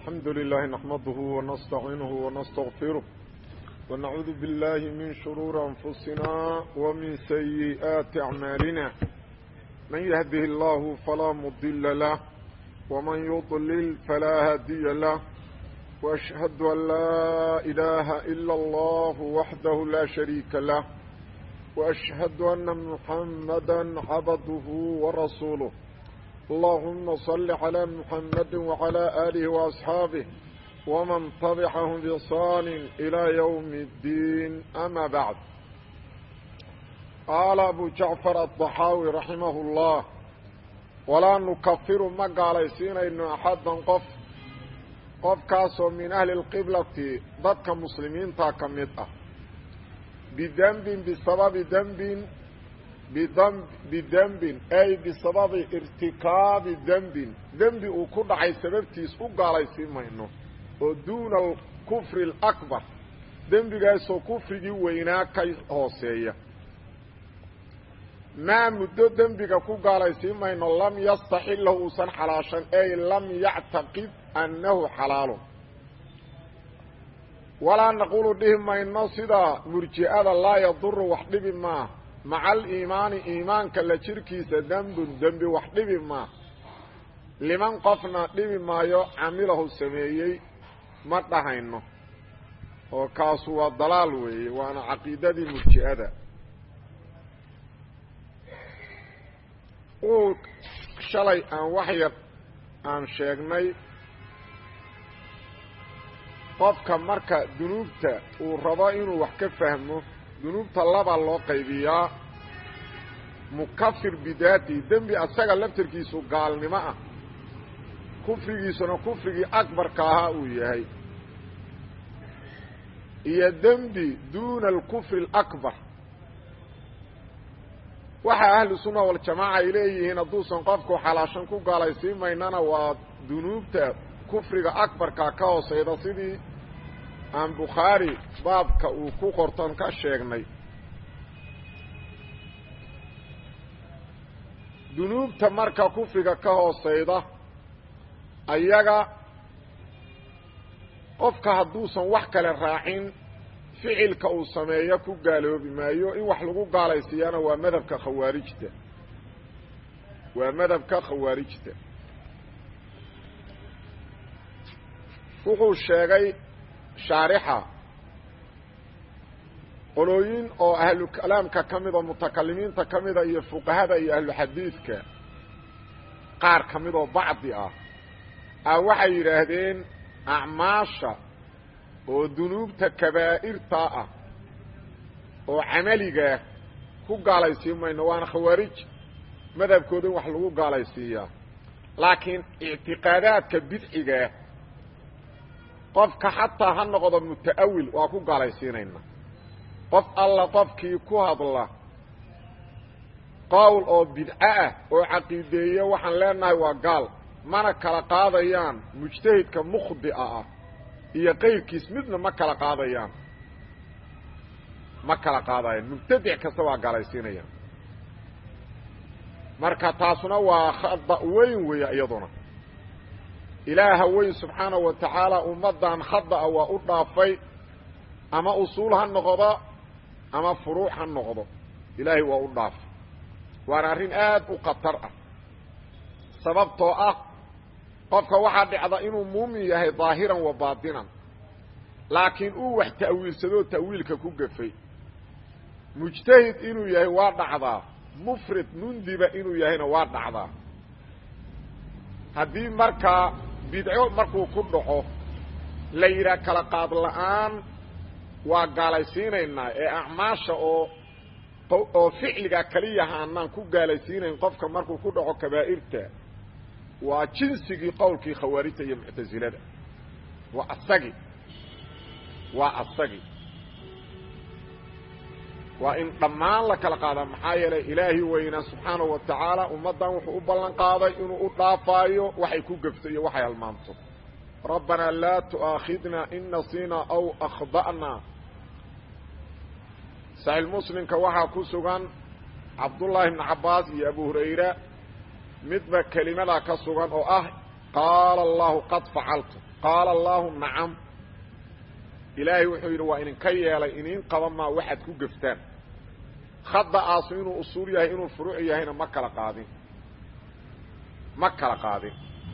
الحمد لله نحمده ونستعينه ونستغفره ونعوذ بالله من شرور أنفسنا ومن سيئات أعمالنا من يهده الله فلا مضل له ومن يضلل فلا هادي له وأشهد أن لا إله إلا الله وحده لا شريك له وأشهد أن محمدا عبده ورسوله اللهم صل على محمد وعلى آله وأصحابه ومن طبعهم بإحسان إلى يوم الدين أما بعد قال أبو جعفر الضحاوي رحمه الله ولا نكفر ما قاليسين إن أحدا قف قف كاسو من أهل القبلة ضدك مسلمين تاكمت بذنب بسبب ذنب bidembin ay bisababi irtikaabi dembin dembi uu ku dhacay sababtiis u gaalaysiin mayno oo duuna alkufri alakbar dembigaasoo kufrigii weynaa ka hooseeya maa muddo dembiga ku gaalaysiin mayno lam yastaxillahu uusan xalaashan ay lam yactaqid annahu xalaalun walaa naquulu dhihi mayno sida murji'ada laa yaduru wax dhibi maa maca aliimaani iimaanka la jirkiisa dembun dembi wax dhibi maa liman qofna dhibi maayo camilahu sameeyey ma dhahayno oo kaasu waa dalaal weeye waana caqiidadii murji'ada uu shalay aan wax yar aan sheegnay qofka marka dunuubta uu rabo inuu wax ka fahmo dunuubta labaa loo qaybiyaa mukafir bidaatihi dembi asaga laftarkiisu gaalnimo ah kufrigiisuna kufrigii akbarka ahaa uu yahay iyo dembi duuna alkufri alakbar waxa ahlu sunna waljamaaca ay leeyihiin hadduusan qofku xalaashan ku gaalaysiin maynana waa dunuubta kufriga akbarka ka hooseyda sidii aan bukhaari baabka uu ku qorton ka sheegnay dunuubta marka kufriga ka hooseyda ayaga qofka hadduusan wax kale raacin ficilka uu sameeyo ku gaaloobi maayo in wax lagu gaalaysiiyana waa madhabka khawaarijta waa madhabka khawaarijta wuxuu sheegay shaarixa qolooyin oo ahlu kalaamka ka mida mutakalimiinta ka mida iyo fuqahada iyo ahlu xadiidka qaar ka mid oo bacdi ah a waxay yidhaahdeen acmaasha oo dunuubta kabaa'irta ah oo camaligaa ku gaalaysiin mayno waana khawaarij madhabkooda in wax lagu gaalaysiiyaa laakiin ictiqaadaadka bidcigaa qofka xataa ha noqdo muta'awil waa ku gaalaysiinayna qof alla qofkii ku hadla qowl oo bidco ah oo caqiideeye waxaan leenahay waa gaal mana kala qaadayaan mujtahidka mukhdi'a ah iyo qayrkiis midna ma kala qaadayaan ma kala qaadayaan mubtadic kasta waa gaalaysiinayaan marka taasuna waa khada weyn weeye iyaduna ilaaha weyn subxaanahu wa tacaala ummaddan khada'a waa u dhaafay ama usuul ha noqdo ama furuuc ha noqdo ilaahay waa u dhaafay waana arrin aad u khatar ah sababtoo ah qofka waxaa dhacda inuu muumin yahay daahiran wa baatinan laakiin uu wax ta'wiilsadoo ta'wiilka ku gafay mujtahid inuu yahay waa dhacdaa mufrid mundiba inuu yahayna waa dhacdaa haddii markaa bidco markuu ku dhaco la yidhaah kala qaad la'aan waa gaalaysiinaynaa ee acmaasha oo oo ficliga keliya haanaan ku gaalaysiinayn qofka markuu ku dhaco kabaa'irta waa jinsigii qowlkii khawaarijta iyo muctasilada waa asagi waa asagi waa in dhammaan la kala qaadaa maxaa yeelay ilaahi weynaa subxaanahu wa tacaala ummaddan wuxuu u ballan qaaday inuu u dhaafaayo waxay ku gefto iyo waxay halmaanto rabbanaa laa tu'aakhidna in nasiina aw akhda'na saxiix muslimka waxaa ku sugan cabdullaahi ibni cabbaas iyo abu hurayra midba kelimadaa ka sugan oo ah qaala allahu qad facaltu qaala allaahu nacam ilaahay wuxuu yidhi waa idinka yeelay iniin qaban maa waxaad ku geftaan khada'aasu inuu usuul yahay inuu furuuc yahayna ma kala qaadin ma kala qaadin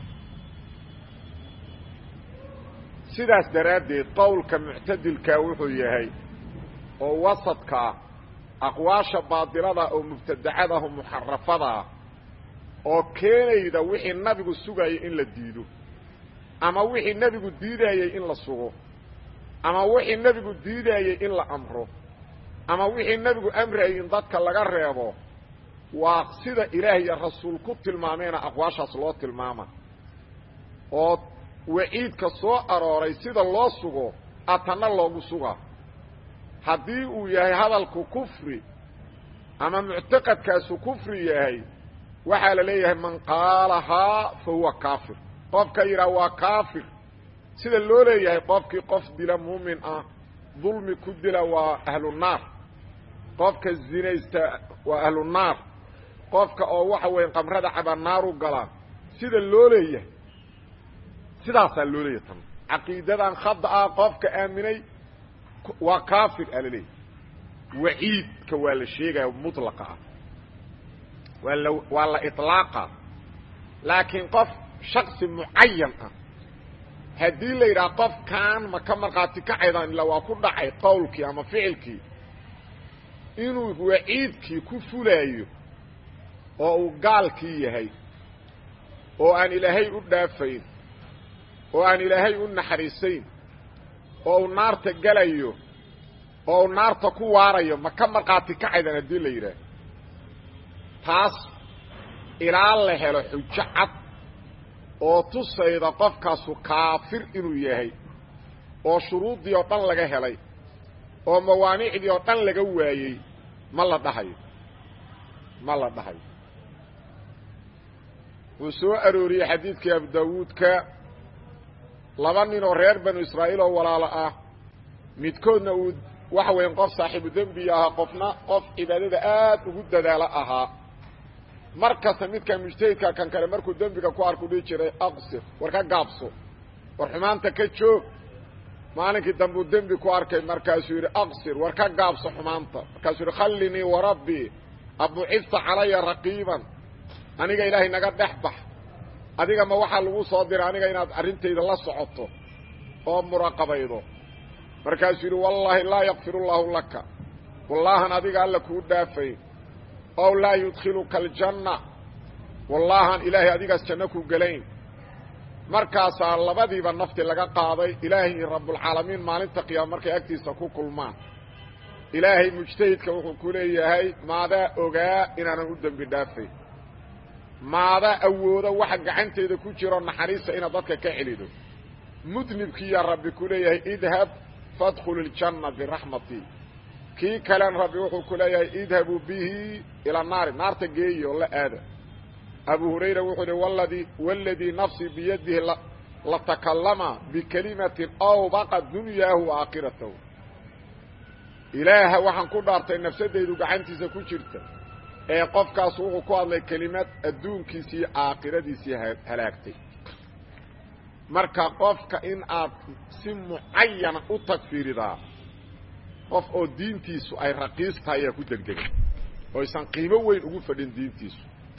sidaas daraaddeed qowlka muctadilkaa wuxuu yahay oo wasadka ah aqwaasha baadilada oo mubtadacadaho muxarafada ah oo keenayda wixii nabigu sugayay in la diido ama wixii nebigu diidayey in la sugo ama wixii nebigu diidayey in la amro ama wixii nebigu amrayay in dadka laga reebo waa sida ilaah iyo rasuul ku tilmaameena aqwaashaas loo tilmaama oo waciidka soo arooray sida loo sugo atanna loogu sugaa haddii uu yahay hadalku kufri ama muctaqadkaasu kufri yahay waxaa la leeyahay man qaalahaa fa huwa kaafir qofka yidhaha waa kaafir sida loo leeyahay qofkii qof dila muumin ah dulmi ku dila waa ahlunaar qofka zinaysta waa ahlunaar qofka oo waxa weeye qamrada caba naaru galaa sida loo leeyahay sidaasaa loo leeyahay tan caqiidadan khada ah qofka aaminay waa kaafir aa la leeyahay waciidka waa la sheegaya mutlaqa ah waa la waa la iطlaaqa laakiin qof shaksi mucayan ah haddii la yidhaha qofkan ma ka markhaati kacaydaan ila waa ku dhacay qowlkii ama ficilkii inuu waciidkii ku fulaayo oo uu gaalkii yahay oo aan ilaahay u dhaafayn oo aan ilaahay u naxariisayn oo uu naarta gelayo oo uu naarta ku waarayo ma ka markhaati kacaydaan haddii la yidhaah taas ilaa la helo xujo cad oo tusayda qofkaasu kaafir inuu yahay oo shuruuddii oo dhan laga helay oo mawaanicdii oo dhan laga waayey ma la dhahayo ma la dhahayo wuu soo arooriyey xadiidkii abu daawuudka laba nin oo reer banu israa'iil oo walaalo ah midkoodna uu waxa weyan qof saaxiibu dembi ahaa qofna qof cibaadada aad ugu dadaalo ahaa mar kasta midkan mujtahidka kan kale markuu dembiga ku arku dhihi jiray aqsir war ka gaabso war xumaanta ka joog maalinkii dambuu dembi ku arkay markaasuu yidhi aqsir war ka gaabso xumaanta markaasuu yidhi khallinii warabbii abucifta calaya raqiiban aniga ilaahay naga dhex bax adiga ma waxaa lagu soo diray aniga inaad arrintayda la socoto oo muraqabaydo markaasuu yidhi wallaahi laa yakfir allaahu laka wallaahan adiga alla kuu dhaafayn ow laa yudkhiluka aljanna wallaahan ilaahay adigaas janno ku gelayn markaasaa labadiiba nafti laga qaaday ilaahay rabbulcaalamiin maalinta qiyaama markay agtiisa ku kulmaan ilaahay mujtahidka wuxuu ku leeyahay maadaa ogaa inaanan u dembi dhaafayn maadaa awooda waxa gacantayda ku jiro naxariista inaad dadka ka celido mudnibkiiyaa rabbi ku leeyahay idhab faadkhul iljanna biraxmatii kii kalen rabbi wuxuu ku leeyahay idhabuu bihi ila naari naarta geeyi oo la aada abu hurayra wuxuu hi wladii waladii nafsii biyadihi latakallama bikelimatin awbaqa dunyaahu wa aakhiratahu ilaaha waxaan ku dhaartay nafsadaydu gacantiisa ku jirta ee qofkaas wuxuu ku hadlay kelimad adduunkiisii aakhiradiisii halaagtay marka qofka in aad si mucayana u tagfiiridaa qof oo diintiisu ay raqiis tahay ayaa ku degdegay oo aysan qiimo weyn ugu fadhin diintiisu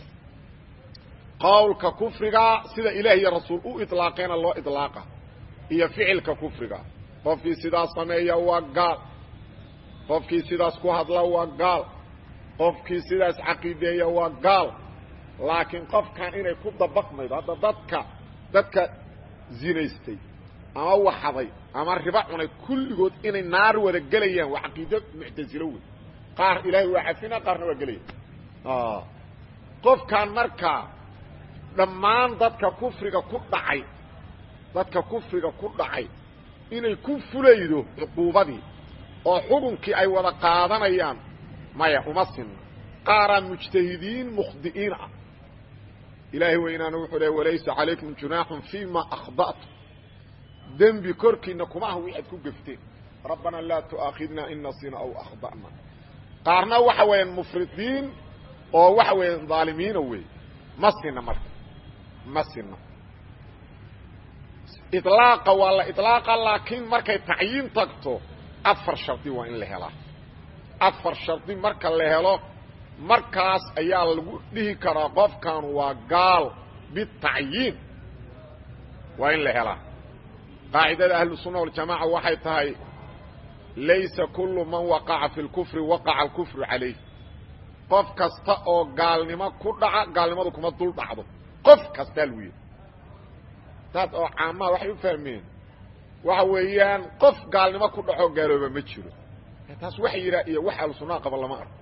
qowlka kufriga sida ilaah iyo rasuul u iطlaaqeena loo iطlaaqa iyo ficilka kufriga qofkii sidaas sameeya waa gaal qofkii sidaas ku hadla waa gaal qofkii sidaas caqiideeya waa gaal laakiin qofkan inay ku dabaqmaydo hadda dadka dadka zinaystay ama waxaday ama riba cunay kulligood inay naar wada gelayaan waa caqiido muctasilo wey qaar ilaahay waa cafina qaarna waa gelaya qofkan markaa dhammaan dadka kufriga ku dhacay dadka kufriga ku dhacay inay ku fulaydo cuquubadii oo xukunkii ay wada qaadanayaan maya uma sinna qaaraa mujtahidiin mukhdi'iin ah ilaahay weynaana wuxuu le walaysa calaykum junaaxun fima akhda'tum dembi korkiina kuma ah wixaad ku gefteen rabbanaa laa tu'aakhidna in nasina aw akhda'na qaarna waxa weeyaan mufridiin oo waxa weeyaan dhaalimiina wey ma sina marka ma sina iطlaaqa waa la iطlaaqa laakiin markay tacyiin tagto afar shardi waa in la helaa afar shardi marka la helo markaas ayaa lagu dhihi karaa qofkan waa gaal bitacyiin waa in la helaa qaacidada ahlu sunna waljamaaca waxay tahay laysa kullu man waqaca fi lkufri waqaca alkufru calayh qof kasta oo gaalnimo ku dhaca gaalnimadu kuma dul dhacdo qof kastaa lagu yidhi taas oo caamaha waxay u fahmeen waxa weeyaan qof gaalnimo ku dhaco gaalooba ma jiro taas waxa yidhaa iyo wax ahlu sunnaha qaba lama arko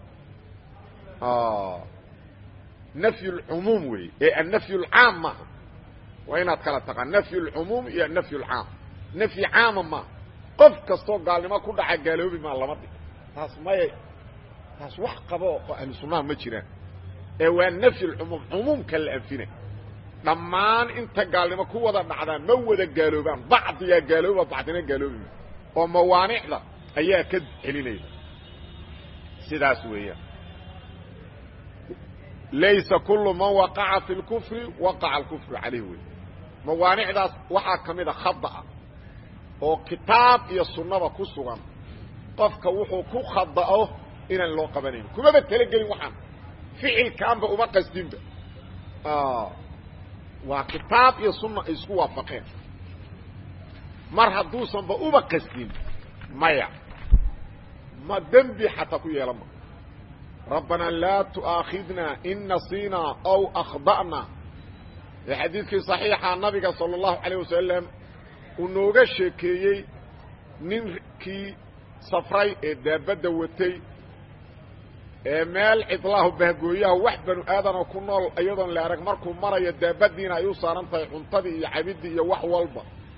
nafy اlcumuum wey ee annafy اlcaam maaha waa inaad kala taqaan nafy اlcumuum iyo annafy اlcaam nafyi caama maaha qof kastoo gaalnimo ku dhaca gaaloobi maa lama dhig taas maya taas wax qabo oo ahlu sunnaha ma jiraan ee waa nafy اlcumuum cumuumka la anfina dhammaan inta gaalnimo ku wada dhacdaa ma wada gaaloobaan bacdiyaa gaalooba bacdina gaaloobi oo mawaanicda ayaa ka celinaya sidaas weeyaan laysa kullu man waqaca fi lkufri waqaca alkufru calayh wey mawaanicdaas waxaa ka mid a khada'a oo kitaab iyo sunnaba ku sugan qofka wuxuu ku khada'o inaan loo qabanayn kumaba talagelin waxaan ficilkaanba uma qasdinba waa kitaab iyo sunna ay isku waafaqeen mar hadduusanba uba qasdin maya ma dembi xataa ku yeelan ma rabbanaa laa tu'aakhidna in nasiinaa aw akhda'na ee xadiidkii صaxiixa nabiga salى اllahu عalيه wasalam uu nooga sheekeeyey ninkii safray ee daabadda watay ee meel cidlaahu bahgooyaha wax banu aadanoo ku nool iyadoon la arag markuu marayo daabadiina ay u saaran tahay cuntadii iyo cabidii iyo wax walba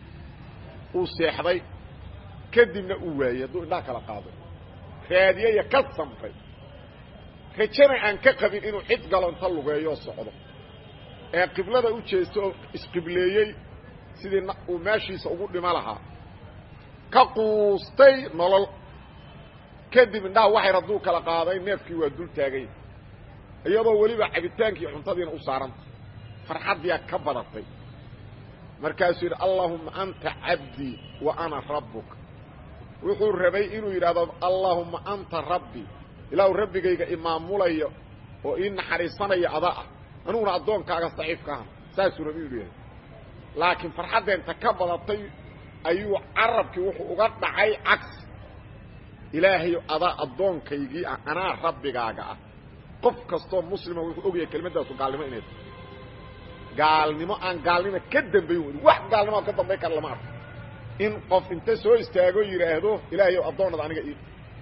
uu seexday kadibna uu waayey hadduu indhaha kala qaaday raadiyaya ka samray rajana aan ka qabin inuu cid galo inta lugeeyoo socdo ee qiblada u jeesto oo isqibleeyey sidii uu meeshiisa ugu dhimo lahaa ka quustay nolol kadib indhaha waxay hadduu kala qaaday neefkii waa dul taagay iyadoo weliba cabitaankii cuntadiina u saaranta farxaddiyaa ka badatay markaasuu yidhi allaahumma anta cabdii wa ana rabbuka wuxuu rabay inuu yidhaahdo allaahumma anta rabbii ilaahu rabbigayga imaamulaya oo ii naxariisanaya ada ah aniguna addoonkaaga daciifka aha saasuu rabi inu yahay laakiin farxaddeenta ka badatay ayuu carabkii wuxuu uga dhacay cagsi ilaahayo adaa addoonkaygii ah anaa rabbigaaga ah qof kastoo muslima wuxuu ogyahay kelimaddaasu gaalnimo inay tahay gaalnimo aan gaalnimo ka dambayn weyn wax gaalnimo ka dambayn kara lama arko in qof inta soo istaago yidhaahdo ilaahayow addoonad aniga ii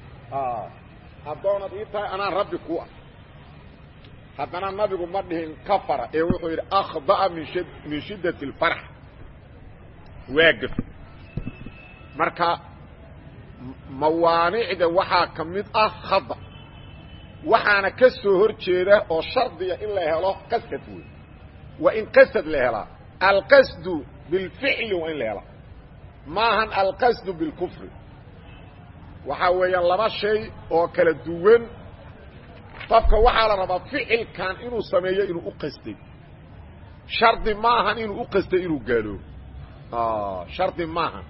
addoonad ii tahay anaa rabbi ku ah haddana nabigu ma dhihin kafara ee wuxuu yidhi akhda'a min sh min shiddati اlfarx waa gef marka mawaanicda waxaa ka mid ah khada waxaana ka soo hor jeeda oo shardiga in la helo qasad wey waa in qasad la helaa alqasdu bilficli waa in la helaa maahan alqasdu bilkufri waxaa weeyaan laba shay oo kala duwan qofka waxaa la rabaa ficilkan inuu sameeyo inuu u qastay shardi maahan inuu u qastay inuu gaaloobo shardi maahan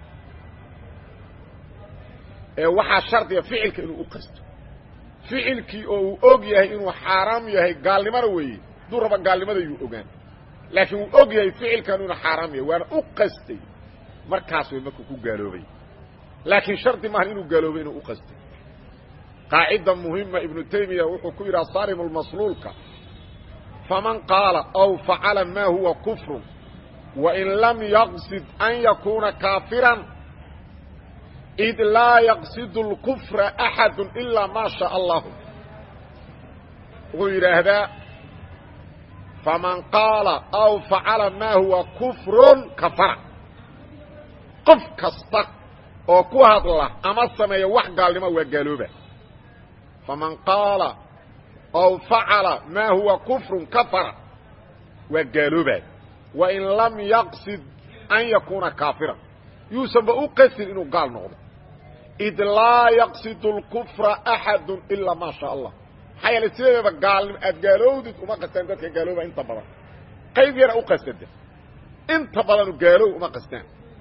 ee waxaa shardiga ficilka inuu u qasto ficilkii oo uu og yahay inuu xaaraam yahay gaalnimona weeye hadduu raba gaalnimada yuu ogaan laakiin wuu og yahay ficilkan inuu xaaraam yahay waana u qastay markaas way markuu ku gaaloobay laakiin shardi maahan inuu gaaloobay inuu u qastay qaacida muhima ibnu taymiya wuxuu ku yidhaha saarim lmasluulka faman qaala aw facala ma huwa kufru wain lam yaqsid an yakuuna kaafiran id laa yaqsid اlkufra axadu ilaa maa shaء allahu wuxuu yidhaahdaa faman qaala aw facala ma huwa kufrun kafara qof kasta oo ku hadla ama sameeya wax gaalnimo waa gaalooba faman qaala aw facala ma huwa kufrun kafara waa gaalooba wain lam yaqsid an yakuuna kaafiran yuusanba u qasin inuu gaal noqdo id laa yaqsid اlkufra axadu ilaa maa shaa allah maxaa yeele sideedaba gaalnimo aad gaalowdid uma qastaan dadka gaalooba inta badan qayb yara u qasada inta badanu gaalow uma qastaan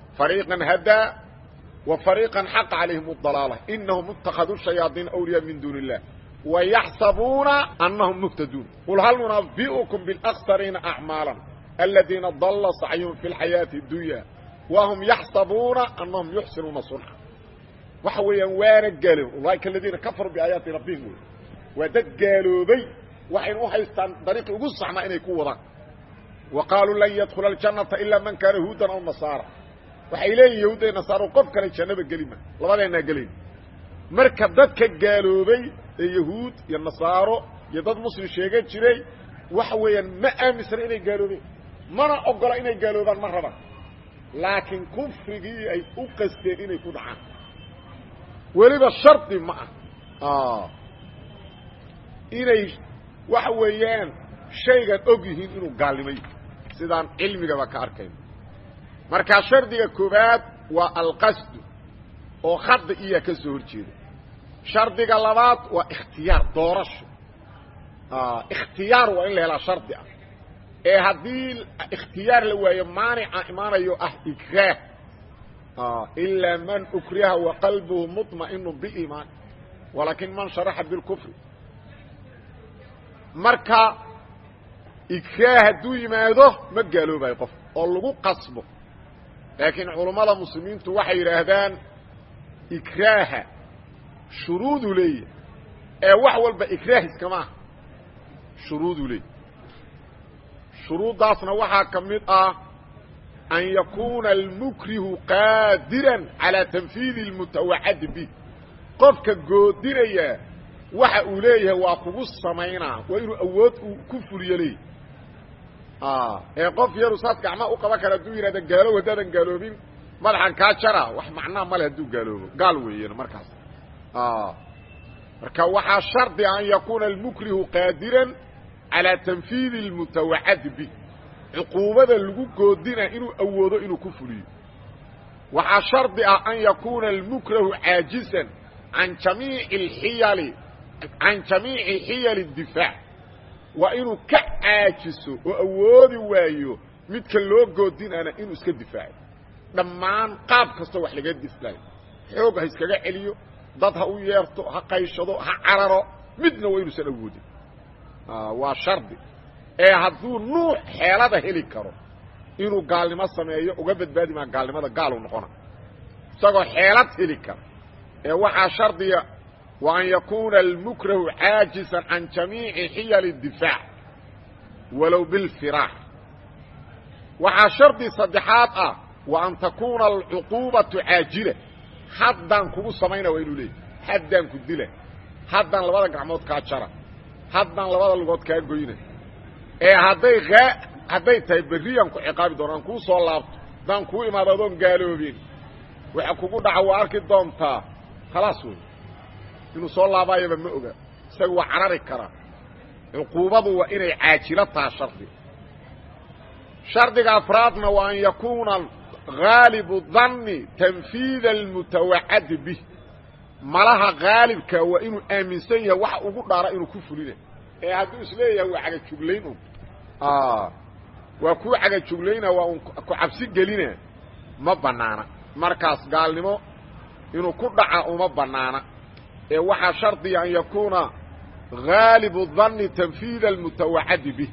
fariiqan hadaa wa fariiqan xaqa calayhim اdalaala inahum اtakaduu shayaaiina awliyaa min duuni illah wayaxsabuuna anahum muhtaduun qul hal nunabi'ukum biاlaksariina acmaala aladiina dalla sacyuhum fi اlxayaaةi اdunya wahum yaxsabuuna anahum yuxsinuuna sunca waxa weeyaan waana gaaloob ulaaika aladiina kafaruu biaayaati rabbihim wey waa dad gaaloobay waxayna u haystaan dariiqii ugu saxnaa inay ku wadaan wa qaaluu lan yadkhula aljannata ilaa man kaana yahuudan aw nasaara waxay leeyihin yahuudda iyo nasaaro qof kale jannaba gelima labadeenaa gelayn marka dadka gaaloobay ee yahuud iyo nasaaro iyo dad muslim sheegan jiray waxa weeyaan ma aaminsana inay gaaloobeen mana ogola inay gaaloobaan ma rabaan laakiin kufrigii ay u qasteen inay ku dhacaan weliba shardi ma ah inay waxa weeyaan shaygan og yihiin inuu gaalnimay sidaan cilmigaba ka arkayno markaa shardiga koobaad waa alqasdu oo khada iyaa ka soo hor jeeda shardiga labaad waa ikhtiyaar doorasho ikhtiyaar waa in la helaa shardi ah ee haddii ikhtiyaar la waayo maanica imaanayo ah ikraah ilaa man ukriha waqalbuhu muطma'inu biimaan walaakin man sharaxa bilkufri marka ikraah hadduu yimaado ma gaaloobayo qof oo lagu qasbo laakiin culummada muslimiintu waxay yidhaahdaan ikraaha shuruudu leeyahy ee wax walba ikraah iskama ah shuruudu leeyahy shuruuddaasna waxaa ka mid ah an yakuuna almukrihu qaadiran calaa tanfiidi اlmutawacadi bih qofka goodinaya waxa uu leeyahay waa kugu samaynaa waa inuu awood uu ku fuliyo leeyahy ee qof yaru saas gacmaa u qaban kara hadduu yidhahda gaalow haddaadan gaaloobin madaxan kaa jara wax macnaa male hadduu gaaloobo gaal weeyaan markaas marka waxaa shardi an yakuuna almukrihu qaadiran calaa tanfiidi اlmutawacadi bih cuquubada lagu goodina inuu awoodo inuu ku fuliyo waxaa shardi ah an yakuuna almukrahu caajisan an jamiici اxiyali can jamiici xiyali اdifaac waa inuu ka caajiso oo awoodi waayo midka loo goodinana inuu iska difaaco dhammaan qaab kastoo wax laga dislaayo xoog ha iskaga celiyo dad ha u yeerto ha qayshado ha cararo midna waa inuusan awoodin waa shardi ee hadduu nuuc xeelada heli karo inuu gaalnimo sameeyo uga badbaadi maa gaalnimada gaalu noqona isagoo xeelad heli kara ee waxaa shardiga wa an yakuuna almukrahu caajisan can jamiici xiyali اdifaac walow bilfiraax waxaa shardi saddexaad ah wa an takuuna alcuquubatu caajila haddaan kugu samayna waa inuu leeyay haddaan ku dila haddaan labada gacmood kaa jara haddaan labada lugood kaa goyna ee hadday hadday tahay berriyaan ku ciqaabi doona aan kuu soo laabto haddaan kuu imaado adoon gaaloobin waxa kugu dhaca waa arki doontaa khalaas wey inuu soo laabaayaba ma oga isaga waa carari karaa cuquubadu waa inay caajilo taha shardi shardiga afraadna waa an yakuuna haalibu danni tanfiida almutawacadi bih malaha haalibka waa inuu aaminsan yahay waxa ugu dhaara inuu ku fulina ee hadduu isleeyahay waa cagajuglayn un waa kuu cagajuglayna waa un ku cabsi gelina ma bannaana markaas gaalnimo inuu ku dhaca uma bannaana ee waxaa shardiya an yakuuna haalibu danni tanfiida almutawacadi bih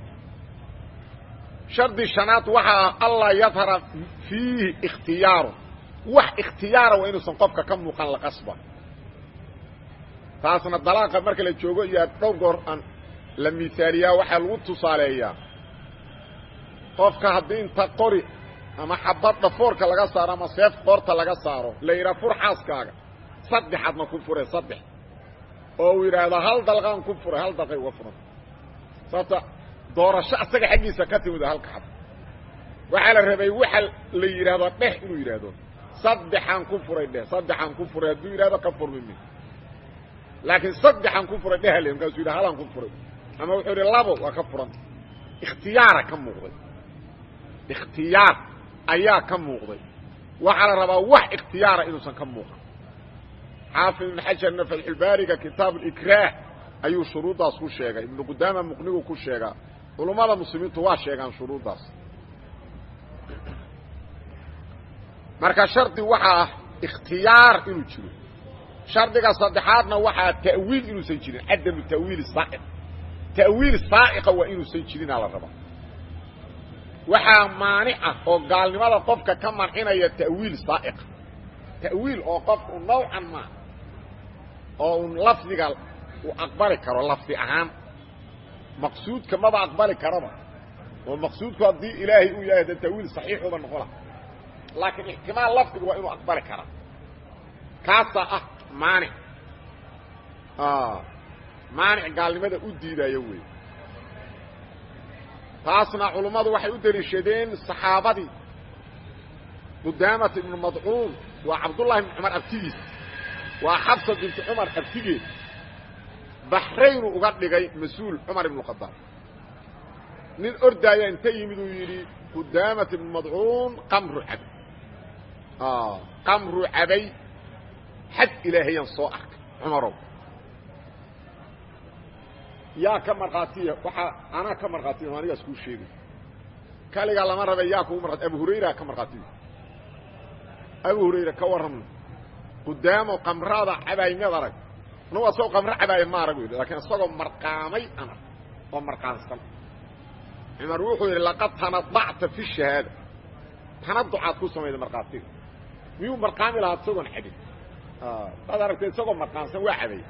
shardi shanaad waxaa ah anlaa yadhara fiihi ikhtiyaaru wax ikhtiyaara waa inuusan qofka ka muuqan la qasba taasna dalaaqa marka la joogo iyo dhowr goor aan la miaaliyaa waxaa lagu tusaaleeyaa qofka haddii inta qori ama xabad dhafoorka laga saaro ama seef qoorta laga saaro la yidhaha fur xaaskaaga saddexaadna ku fure saddex oo uu yidhaahdo hal dalqaan ku furay hal dalqay uga furan sababta doorasho asaga xaggiisa ka timid halka xab waxaa la rabay waxa la yidhaahdo dheh inuu yidhaahdo saddexaan ku furay dheh saddexaan ku furay hadduu yidhahdo ka furmimi laakiin saddexaan ku furay dheh le markaasuu yidhaha halaan ku furay ama wuxuu yidhi labo waa ka furan ikhtiyaara ka muuqday ikhtiyaar ayaa ka muuqday waxaa la rabaa wax ikhtiyaara inuusan ka muuqan xaafid ibn xajarna fatxulbaariga kitaab alikraah ayuu shuruuddaas ku sheegay ibnu qudaama muqnigu ku sheegaa culummada muslimiintu waa sheegaan shuruuddaas marka shardi waxaa ah ikhtiyaar inuu jiro shardiga saddexaadna waxaa ta'wiil inuusan jirin cadamu ta'wiili saaiq ta'wiil saa'iqa waa inuusan jirinaa la rabaa waxaa maanica oo gaalnimada qofka ka mancinaya ta'wiil saa'iqa ta'wiil oo qofku nawcan maa oo un lafdiga uu aqbali karo lafdi ahaan maqsuudka maba aqbali karaba oo maqsuudku haddii ilaahay uu yahay de ta'wiil saxiixuba noqola laakiin ixtimaal lafdigu waa inuu aqbali karaa kaasaa ah maanic maanic gaalnimada u diidayo wey taasna culummadu waxay u deliishadeen saxaabadii qudaamat ibnu madcuun waa cabdullahi ibnu cumar abtigiis waa xabsa binti cumar abtigeed baxraynu uga dhigay mas-uul cumar ibnu khadaab nin ordaaya inta yimid uu yidhi qudaamat ibnu madcuun qamru cabay qamru cabay xad ilaahayaan soo arkay cumarow yaa ka markhaatiya waxaa anaa ka markhaatiya anigaas kuu sheegay kaligaa lama rabe yaa kugu markhaati abu hurayra ka markhaatiyo abu hurayra ka warramna qudaamo qamraada cabaay meed arag anugu asagoo qamro cabaaya ma arag yidhi lakiin isagoo marqaamay ana oo marqaansan cumar wuxuu yidhi laqad tanadacta fi shahaada tanaducaad ku samayda markhaatiga miyuu marqaami lahaa isagoon cabin daad aragtay isagoo marqaansan waa cabay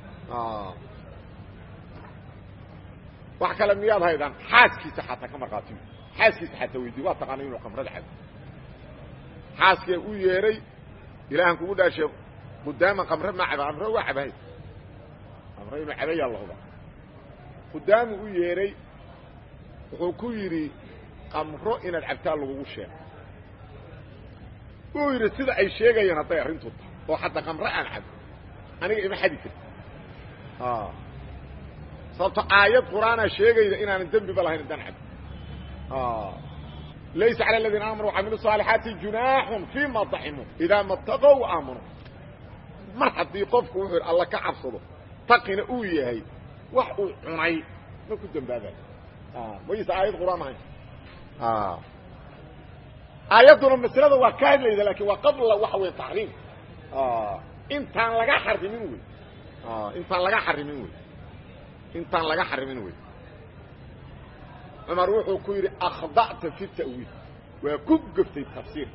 wax kale miyaad haydaan xaaskiisa xataa ka markhaatiyo xaaskiisa xataa weydiy waa taqaana inuu qamrada cabo xaaskee u yeedhay ilaahan kugu dhaashe qudaama qamre ma caba qamre waa cabahay qamre inuu cabayaa lahuba qudaamu u yeedhay wuxuu ku yidhi qamro inaad cabtaa lagugu sheego wuu yidhi sida ay sheegayaan hadday arrintu tahay oo xataa qamre aan cabo aniga ima xadi karti sababto aayad qur'aana sheegayda inaanan dembiba lahayn haddaan cabo laysa calى اladiina aamanu وcamilu صaalixaati junaaxun fima طacimuu idaa mataqow aamanuu mar haddii qofku wuxuu yidhi alla ka cabsado taqina uu yahay wax uu cunay ma ku dembaabayo maysa aayad qur'aan ahayn aayadduna maslada waa ka hadlayda lakin waa qabla waxa wey taxriim intaan laga xarimin wey intaan laga xarimin wey intaan laga xarimin wey cumar wuxuu ku yidhi akhda'ta fi ta'wiil waa ku geftay tafsiirka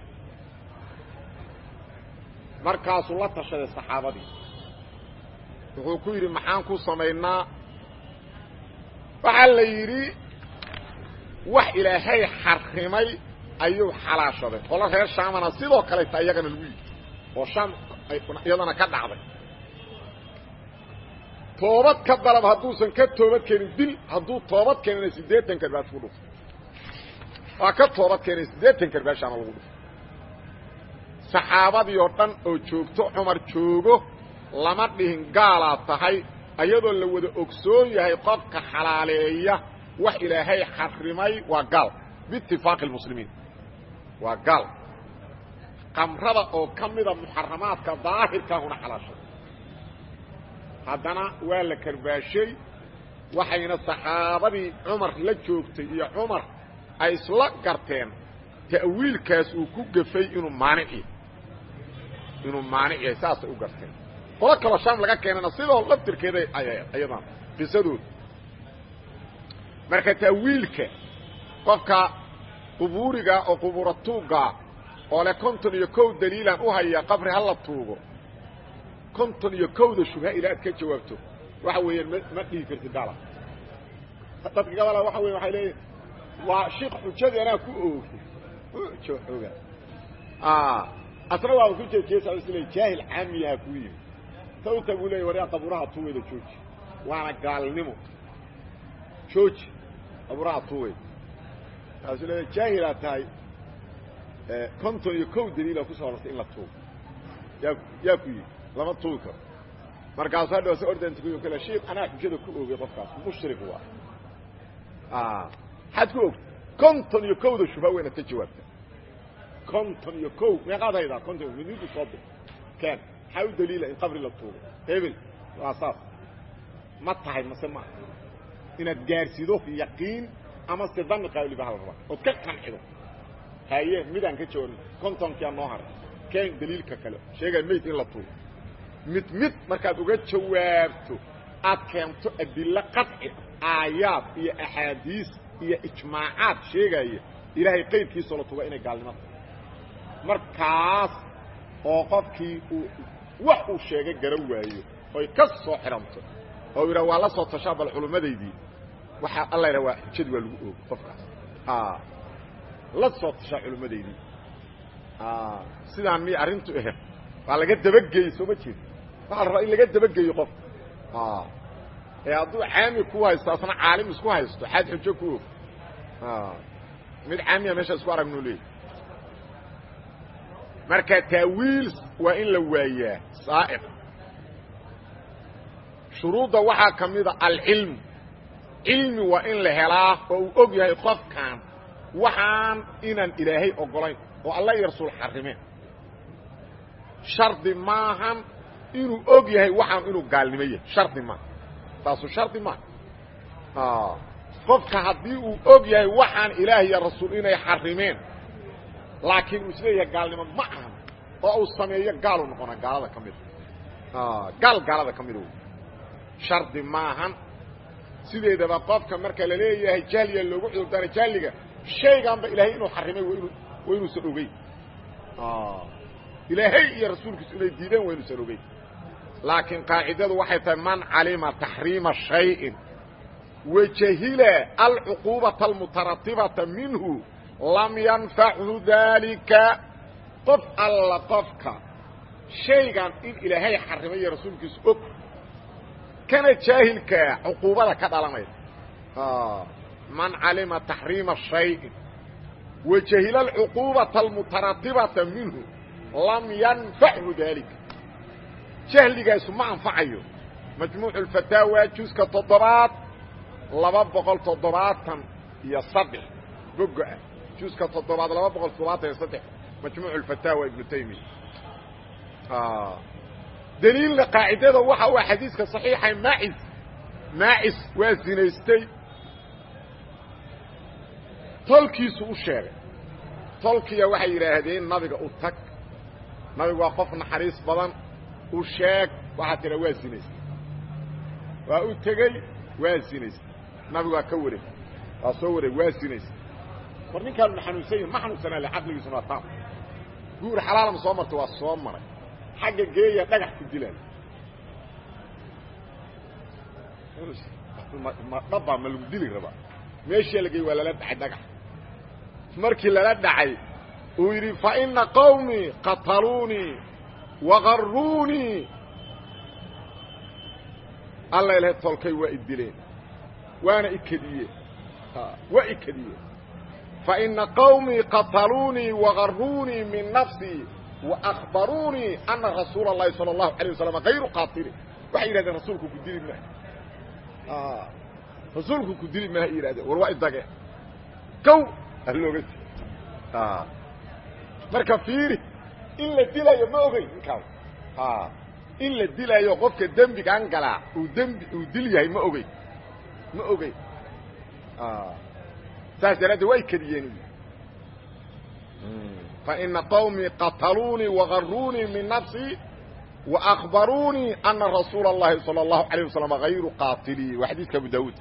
markaasuu la tashaday saxaabadii wuxuu ku yidhi maxaan ku samaynaa waxaa la yidhi wax ilaahay xarimay ayuu xalaashaday qolo reer shaamana sidoo kaleta iyagana lagu yidhi oo shaam iyadana ka dhacday toobad ka dalab hadduusan ka toobad keenin dil hadduu toobad keenina siddeetan karbaas ku dhufto waa ka toobad keenay siddeetan karbaashaana lagu dhufto saxaabadii oo dhan oo joogto cumar joogo lama dhihin gaalaa tahay ayadoo la wada ogsoon yahay qofka xalaaleeya wax ilaahay xarimay waa gaal biitifaaqi اlmuslimiin waa gaal qamrada oo ka mida muxaramaadka daahirkaahuna xalaashay haddana waa la karbaashay waxayna saxaabadii cumar la joogtay iyo cumar ay isla garteen ta'wiilkaas uu ku gafay inuu maanic yahay inuu maanic yahay saasay u garteen qolo kaloo shaam laga keenana sidoo laftirkeeda ayadan qisadooda marka ta'wiilka qofka qubuuriga oo qubuura tuugga oo leh konton iyo kow daliilaan u haya qabri ha la tuugo konton iyo kowda shubha ilaa aad ka jawaabto waxa weeyaan ma ma dhihi kartid gaala dadka gabala waxa weya waxay leeyihin waa shiik xujadii anaa ku oogay ujo oga asna waa ku jeejeesa isle jaahil caamiyaha kuu yimi tawta buu leeyay waryaa qabuuraha tuweyda jooji waana gaalnimo jooji qabuuraha tuweyda kaasuu leeya jaahilaad tahay konton iyo kow daliila kusoo hortay in la tuugo yaa yaa ku yidhi lama tuugi karo markaasu hadha se ordantukuyo kale shiik anaa xujada ku oogay qofkaas mushrik waa maxaad ku ogta konton iyo kowda shubha weynaad ka jawaabta konton iyo kow meeqaad haydaa konton midnidu soo dir keen maxaa u daliila in qabri la tuugo hebel waa saas ma tahay mase ma inaad gaarsido yaqiin ama se dani qaaliba hal rabaa ood ka qancido haye midaan ka jawaabin kontonkia noo haray keen daliilka kale sheegaya mayd in la tuuro mid mid markaad uga jawaabto aad keento adilo qaطci aayaad iyo axaadiis iyo ijmaacaad sheegaya ilaahay qayrkiisoo la tuga inay gaalnimata markaas oo qofkii uu wax uu sheegay garan waayo oy ka soo xidhanto oo yidhaha waa la soo tashaa bal culumadaydii waxaa alla yidhaha waa xujadi waa lagu oogo qofkaas la soo tashaa culumadaydii sidaan miy arrintu ahayd waa laga dabageeyey soo ma jeed waxaa la rabaa in laga dabageeyo qof ee hadduu caami ku haysto asna caalim isku haysto xaad xujo ku og mid caamiya meesha isku aragnoo leeyahy marka taawiil waa in la waayaa saaiq shuruudda waxaa ka mida alcilmu cilmi waa in la helaa oo uu og yahay qofkan waxaan inaan ilaahay ogolayn oo alla iyo rasuul xarimeen shardi maahan inuu og yahay waxaan inuu gaalnimo yahay shardi maaha taasu shardi maaha qofka haddii uu og yahay waxaan ilaah iyo rasuul inay xarimeen laakiin uu isleeyahay gaalnimo ma ahan oo uu sameeyo gaalu noqona gaalada ka mida gaal gaalada ka mida shardi maahan sideedaba qofka marka la leeyahay jahliya loogu cudurdaara jahliga shaygaanba ilaahay inuu xarimay waa inuusan ogeyn ilaahay iyo rasuulkiisu inay diideen waa inuusan ogeyn laakiin qaacidadu waxay tahay man calima taxriima shayin wajahila alcuquubata almutaratibata minhu lam yanfachu dalika qof alla qofka shaygan in ilaahay xarimay iyo rasuulkiisu og kana jaahilkaa cuquubada ka dhalanaysa man calima taxriima shayin wajahila alcuquubata almutaratibata minhu lam yanfachu dalika jahligaasu ma anfacayo majmuucu lfataawa juska toddobaad laba boqol toddobaatan iyo saddex boga-ah juska toddobaad laba boqol toddobaatan iyo saddex majmuucu lfataawa ibnu taymiya daliilna qaacidada waxa u xadiiska صaxiixa maacis maacis waa zinaystay tolkiisu u sheegay tolkiya waxay yidhaahdeen nabiga u tag nabigu waa qof naxariis badan u sheeg waxaa tidha waa zinaystay waa u tegey waa zinaystay nabigu waa ka wareeg waa soo wareeg waa zinaystay war ninkaanu ma xanuunsan yahi ma xanuunsanaa le caqligiisuna waa taam guur xalaalama soo marta waa soo maray xagga geeya dhagax ku dilaan dhabbaa ma lagu dili rabaa meeshii la geey waa lala dhacay dhagax markii lala dhacay uu yidhi faina qawmii qataluunii waqaruunii alla ilahay tolkay waa i dileen waana ikadiyeen waa ikadiyeen faina qawmii qataluunii waqaruunii min nafsii وأخبروني أن رsuuل اللhi صلى الله عليه وسلم غayر qاطل waxay yidhahdeen rasuulku ku dili maayo rasuulku ku dili maayo yihahdeen war waa idage kow alooga marka fiiri in la dilayo ma ogeyn ninkaas in la dilayo qofka dembigan galaa uu dembi uu dil yahay ma ogeyn ma ogeyn saas daraaddeed waa ikadiyeen فإن qومي qتلونيi وغaruنيi من نفسي وأخبرونيi أنa رsuuل اللhi صلى الله عليه وسلم غayر qاطلي waa xadيiثka أبو dاود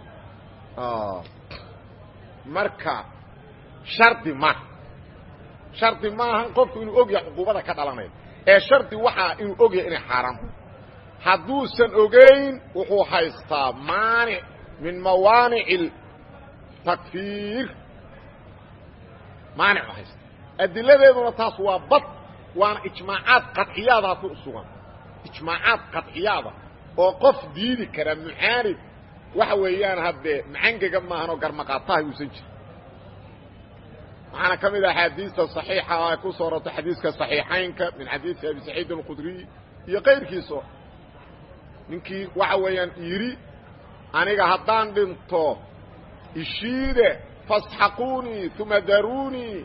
marka شhardi ma شhardi maaha qofku inuu og yahay cquubada ka dhalanaya ee شhardi waxaa inuu og yahay inay xaaraam hadduusan ogeyn wuxuu haystaa maaniع min mawaaniع التكفيir maanic haysta adiladeeduna taas waa bad waana ijmaacaad qaطciyaadaasi u sugan ijmaacaad qaطciyaada oo qof diidi kara mucaanid waxa weeyaan haddee macangaga maahanoo garmaqaataha uusan jirin waxaana ka mid ah axaadiista صaxiixa ay ku soo rortay xadiiska صaxiixaynka min xadiisi abi saciid اlqudriy iyo kayrkiiso ninkii waxa weeyaan yidhi aniga haddaan dhinto ishiide fasxaquunii uma daruunii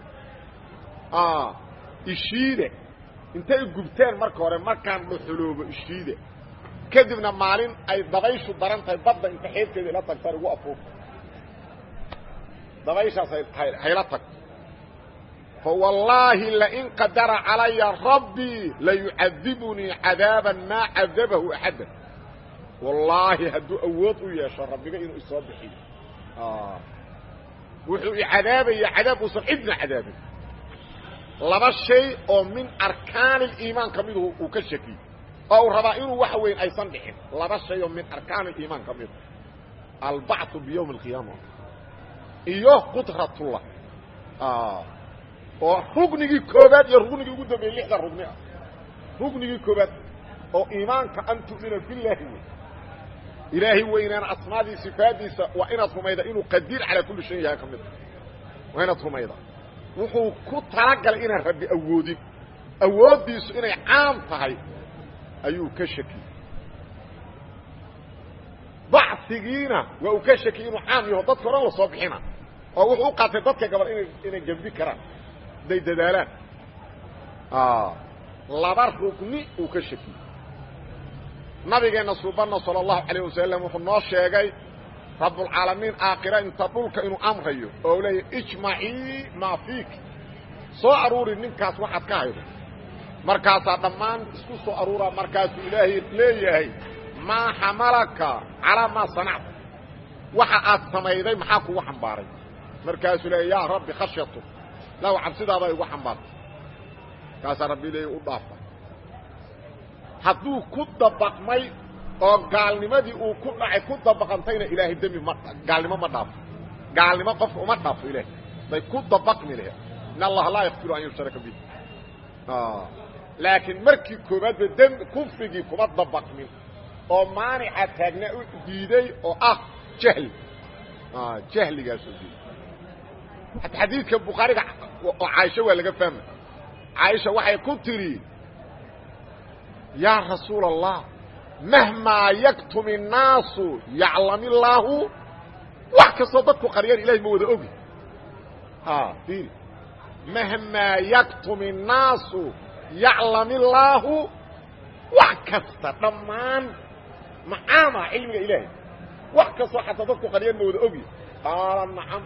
ishiide intay gubteen marka hore markaan dhuxuloobo ishiide kadibna maalin ay dabayshu daran tahay badda inta xeebteeda ila tagtaan igu afuufta dabayshaas hayla tagto fawallaahi lain qadara calaya rabbii layucadibunii cadaaban maa cadabahu axadda wallaahi hadduu awood u yeesho rabbiga inuu isoo bixiyo wuxuu icadaabaya cadaab uusan cidna cadaabin laba shay oo min arkaani اliimaan ka midu uu ka shakiyey oo uu rabaa inuu waxa weyn aysan dhicin laba shay oo min arkaani اliimaan ka mida albacثu biyowmi اlqiyaama iyo qudratullah oo rugnigii koobaad iyo rugnigii ugu dambeeyey lixda rugni ah rugnigii koobaad oo iimaanka an tu'mina biاllaahi wey ilaahay weynaan asmaadii sifaadiisa waa inaad rumayda inuu qadiir calaa kulli shayin yahay ka mid waa inaad rumayda wuxuu ku talagalay inaan rabbi awoodin awooddiisu inay caam tahay ayuu ka shakiyey bacsigiina waa uu ka shakiyey inuu caam yaho dadka o dhan la soo bixina oo wuxuu u qaatay dadka gabal ina inay gembi karaan hadday dadaalaan laba rugni uu ka shakiyey nabigeenna suubanna salى الlahu عalيه wasalam wuxuu noo sheegay rabbulcaalamiin aakhira inta dhulka inuu amrayo oo leeya ijmacii maa fiik soo aruuri ninkaas waxaad ka haydo markaasaa dhammaan isku soo aruuraa markaasuu ilaahay leeyahay maa xamalaka calaa maa sanacta waxa aad samayday maxaa kugu xambaaray markaasuu leeya yaa rabbi khashyatu law cabsidaadaa igu xambaartay markaasaa rabbi leeya u dhaafa hadduu ku dabaqmay oo gaalnimadii uu ku dhacay ku dabaqantayna ilaahay dembi ma gaalnimo ma dhaafo gaalnimo qofka uma dhaafo ilaahay bay ku dabaqmi lahe in allaha laa yakfiru an yushraka bih laakiin markii koobaadba dembi kufrigii kuma dabaqmin oo maanica taagnaa u diiday oo ah jahli jahligaasoo diiday hata xadiidka bukhaariga oo caaisha waa laga fahmay caaisha waxay ku tidhi yaa rasuul allah mahmaa yaktum الnaasu yaclam illaahu wax kastoo dadku qariyaan ilahay ma wada ogi ir mahmaa yaktum الnaasu yaclam illaahu wax kasta dhammaan macaama cilmiga ilaahay wax kastoo xataa dadku qariyaan ma wada ogi qaala nacam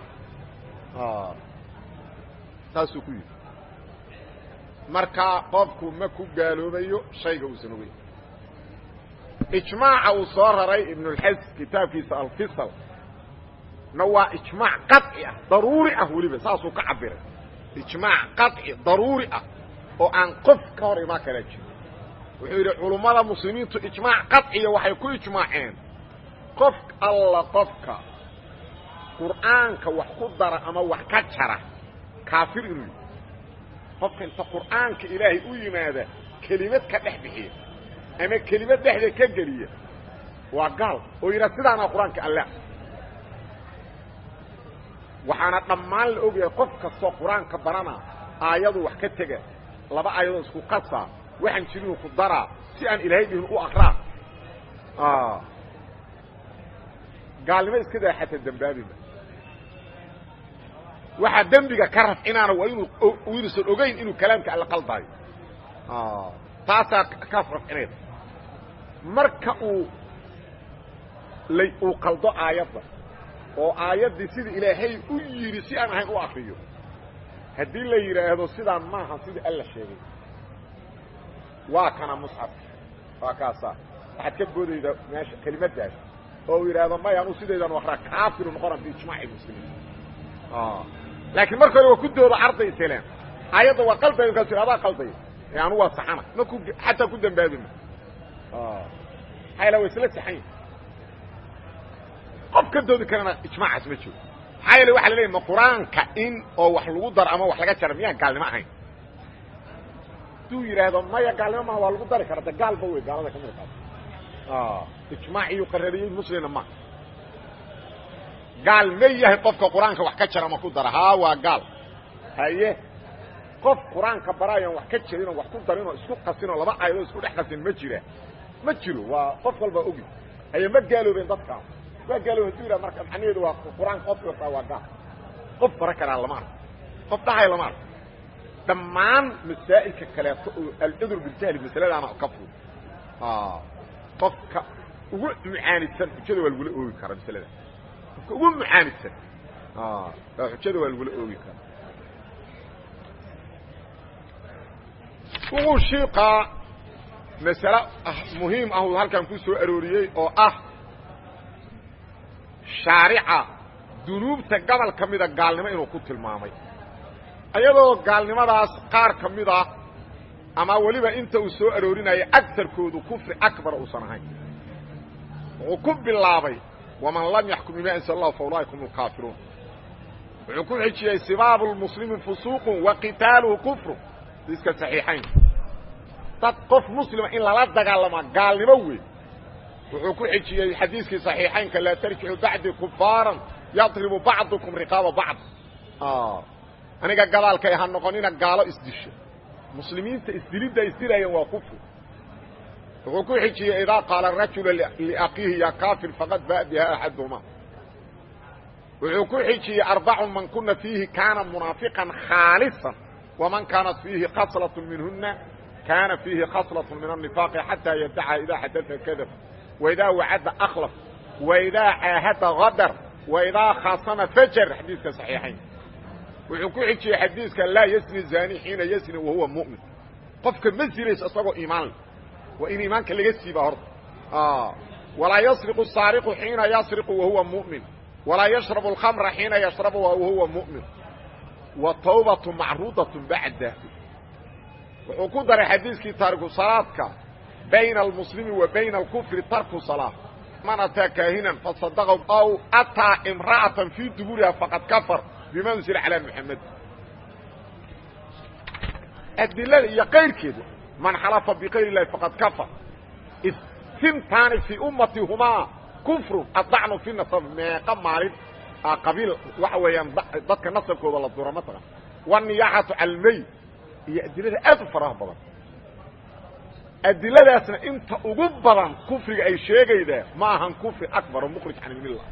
saasuu ku yidhi markaa qofku ma ku gaaloobayo shayga uusan ogeyn ijmaaca uu soo raray ibnulxas kitaabkiisa alfisal na waa ijmaac qaطci ah daruuri ah weliba saasuu ka cabiray ijmaac qaطci daruuri ah oo aan qof ka hor imaan kala jiro wuxuu yidhi culummada muslimiintu ijmaac qaطciya waxay ku ijmaaceen qof alla qofka qur'aanka wax ku dara ama wax ka jara kaafir inuu yidhi qofka inta qur'aanka ilaahay u yimaada kelimad ka dhex bixiya ama kelimad dhexda ka geliya waa gaal oo yidhaha sidaana qur-aanka alla waxaana dhammaan la ogyahay qof kastoo qur-aanka barana aayadu wax ka tega laba aayadoo isku qasaa waxaan jirinu ku daraa si aan ilaahay dhihin u akraa gaalnimo iska daa xataa dembaabiba waxaa dembiga ka rafcinaana waa inuu inuusan ogeyn inuu kalaamka alla qaldaayo taasaa ka rafcinayda marka uu la uu qaldo aayadda oo aayaddii sida ilaahay u yidhi si aan ahayn u akriyo haddii la yidhaahdo sidaan maaha sida alla sheegay waa kana musxafka waa kaasaa waxaad ka boodayda meesha kelimaddaas oo uu yidhaahdo maya anuu sidaydan akraa kaafiru noqona biijmaaci muslimiin laakiin marka hore waa ku doodo arday isleen aayadda waa qalday markaasu adaa qalday ee anu waa saxana ma ku xataa ku dambaabima maxaa wa isla saxan yahi qof ka doodi karana ijmaacaas ma jiro maxaa yeele waxa la leeyahy ma qur-aanka in oo wax lagu daro ama wax laga jaro miyaan gaalnimo ahayn hadduu yidhaahdo maya gaalnimo maha waa lagu dari kara de gaalba wey gaalada ka mid qaata ijmaaciyu qarariyey muslimna ma gaal ma yahay qofka qur-aanka wax ka jara ma ku dara haa waa gaal haye qof qur-aanka baraayan wax ka jarinoo wax ku darinoo isku qasinoo laba aayadoo isku dhex qasin ma jira ma jiro waa qof walba ogi haye ma gaaloobeen dadkaas waa gaalooben haduu yidhaha marka macnaheedu waa qur-aanka qofki wartaa waa gaal qof bara karaa lama arko qof dhahay lama arko dhammaan masaa'ilka kaleeto oo alcudur biljahli masaladaana ka fud qofka ugu mucaanidsan xujada waa lagula oogi karaa masalada qofka ugu mucaanidsan xujada waa lagula oogi karaa wuxuu shiiqaa masale muhiim ah uu halkan ku soo arooriyey oo ah shaarica dunuubta gobol ka mida gaalnimo inuu ku tilmaamay iyadoo gaalnimadaas qaar ka mid ah ama weliba inta uu soo aroorinaya agarkoodu kufri akbar uusan ahayn wuxuu ku bilaabay waman lam yaxkum bima anzl allah fa ulaaika hum lkaafiruun wuxuu ku xijiyey sibaabu lmuslimi fusuuqun wa qitaaluhu kufru iska saxiixayn dad qof muslima in lala dagaalamaa gaalnimo wey wuxuu ku xijiyey xadiiskii صaxiixaynka laa tarjixu bacdi kufaaran yadribu bacdukum riqaaba bacd aniga gadaalkay ha noqonina gaalo isdisho muslimiinta isdilidda isdilayaan waa kufri wuxuu ku xijiyey idaa qaala rajula liakiihi ya kafir faqad ba'a biha axaduhuma wuxuu ku xijiyey arbacun man kuna fiihi kaana munaafiqan khaalisan waman kaanat fiihi khaslaة minhuna kaana fiihi khaslaة min النifaaqi xataa yadaca idaa xadaa kadab waidaa wacada akhlaf waidaa caahada hadar waidaa khasama fajar xadiiska صaxiixayn wuxuu ku xijiyey xadiiska laa ysni zani xiina ysni wahuwa muؤmin qofka ma sinayso isagoo iimaan leh waa in iimaanka laga siiba horta walaa yasriqu saariqu xiina yasriqu wahuwa muؤmin walaa yashrabu اlkhamra xiina yashrabu wahuwa muؤmin wa tawbatu macruudaة bacda wuxuu ku daray xadiiskii taariku salaadka bayna almuslimi wa bayna alkufri tarku salaa man ataa kaahinan fasadaqahu aw ataa imra'atan fii duburiha faqad kafar bima unsila calaa muxamed adilada iyo kayrkeedu man xalafa bikayr اllahi faqad kafar sintaani fii ummati humaa kufrun adacnu fi nasab meeqa maalin qabiil waxa weeyaan dadka nasabkooda la dura mataqan waniyaxatu calmey iyo adilada aad u faraha badan adiladaasna inta ugu badan kufriga ay sheegaydaa ma ahan kufri akbar oo mukhrij can ilmilla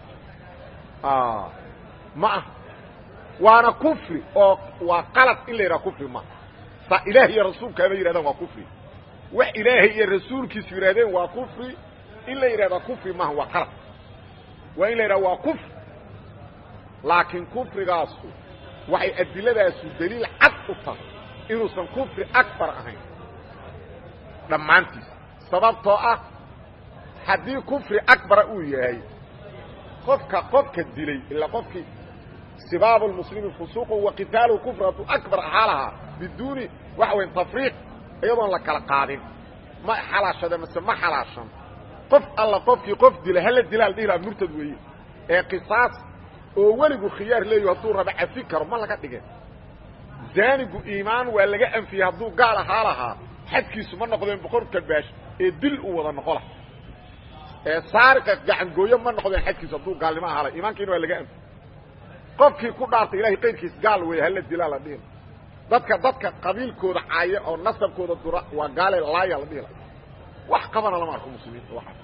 ma aha waana kufri oo waa qalad in la yidhaha kufri ma saa ilaah iyo rasuulkaaba yidhahdaan waa kufri wax ilaahay iyo rasuulkiisu yidhahdeen waa kufri in la yidhahdaa kufri maaha waa qalad waa in la yidhaha waa kufri laakiin kufrigaasu waxay adiladaasu daliil cad u tahay inuusan kufri akbar ahayn dhammaantiis sababtoo ah haddii kufri akbara uu yahay qofka qofka dilay ilaa qofkii sibaabu lmuslimi fusuuqu wa qitaaluhu kufr hadduu akbar ahaa lahaa biduuni waxa weya tafriiq iyadoon la kala qaadin ma xalaashade mase ma xalaashan qof alla qofkii qof dila hala dilaa la dhihi laha murtad weeye ee qisaas oo weligu khiyaar leeyaho hadduu raba cafi karo ma laga dhigin zaanigu iimaan waa laga anfiyey hadduu gaal ahaa lahaa xadkiisu ma noqdeen boqor kabaash ee dil uu wada noqo laha ee saariqa gacangooyo ma noqdeen xadkiisu hadduu gaalnimo ahaa laha iimaankiina waa laga anfiyey qofkii ku dhaartay ilahay qayrkiis gaal weeye hala dilaa la dhihi dadka dadka qabiilkooda caaya oo nasabkooda dura waa gaale laaya la dhihi la wax qabana lama arko muslimiinta waxaas